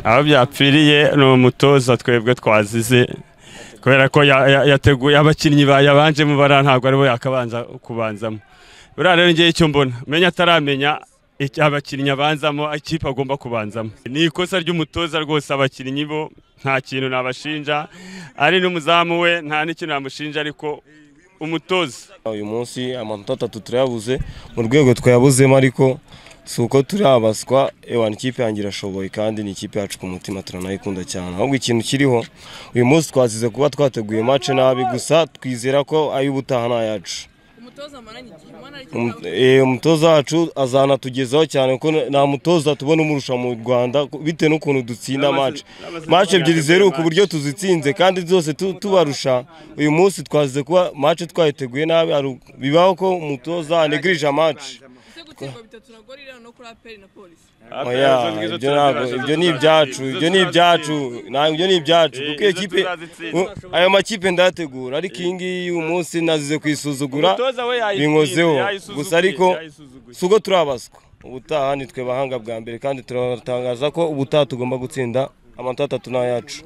aho byapfiriye ni umutoza twebwe twazize kubera ko yateguye abakinnyi yabanje mu bara ntabwo aribo yakabanza kubanzamo buriya rero ngewe icyo mbona menya ataramenya abakinnyi abanzamo ikipe agomba kubanzamo ni ikosa ry'umutoza rwose abakinnyi bo nta kintu nabashinja ari n'umuzamu we nta n'ikintu namushinja ariko umutoza uyu munsi amanota atatu turayabuze mu rwego twayabuzemo ariko si uko turabaswa ewa ikipe yanjye irashoboye kandi ni ikipe yacu ku mutima turanayikunda cyane ahubwo ikintu kiriho uyu munsi twazize kuba twateguye mace nabi gusa twizera ko ay'ubutaha ni ayacu umutoza wacu azanatugezaho cyane kuko nta mutoza tubona umurusha mu rwanda bitewe n'ukuntu dutsinda mace mace ebyiri zeru ku buryo tuzitsinze kandi zose tubarusha uyu munsi twazize kuba mace twayiteguye nabi bibaho ko umutoza anegirije mace ibyo ni ibyacu ibyo ni ibyacu ibyo ni ibyacu kuko iyo kipe ayo makipe ndayategura ariko iyi ngiyi uyu munsi nazize kuyisuzugura binkozeho gusa ariko si ubwo turabaswa ubutaha ni twe bahanga bwa mbere kandi turatangaza ko ubutaha tugomba gutsinda amanota atatu ni ayacu